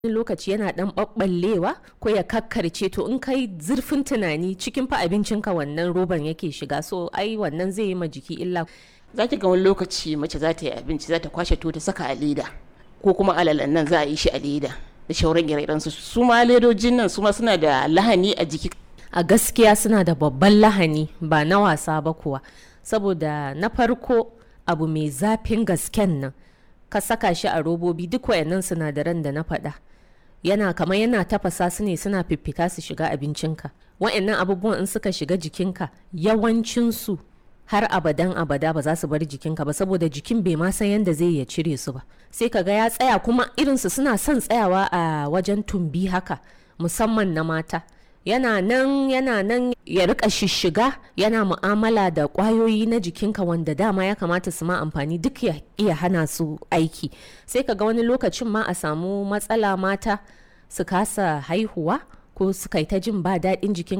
wani lokaci yana dan ɓaɓɓallewa ko ya kakkarce to in kai zurfin tunani cikin fa abincinka wannan roban yake shiga so ai wannan zai yi ma jiki illa za ki ga wani lokaci mace za ta yi abinci za ta kwashe to ta saka a leda ko kuma alalan nan za a yi shi a leda da shauran ire su su ma ledojin nan su ma suna da lahani a jiki a gaskiya suna da babban lahani ba na wasa ba kuwa saboda na farko abu mai zafin gasken nan ka saka shi a robobi duk wayannan sinadaran da na faɗa yana kamar yana tafasa su ne suna fiffita su shiga abincinka wayannan abubuwan in suka shiga jikinka yawancinsu har abadan abada ba za su bar jikinka ba saboda jikin bai ma san yadda zai ya cire su ba sai ka ga ya tsaya kuma irinsu suna son tsayawa a wajen tumbi haka musamman na mata yana nan yana nan ya rika shishiga yana mu'amala da kwayoyi na jikinka wanda dama ya kamata su ma amfani duk ya iya hana su aiki sai ka ga wani lokacin ma a samu matsala mata su kasa haihuwa ko su kai ta jin ba daɗin jikin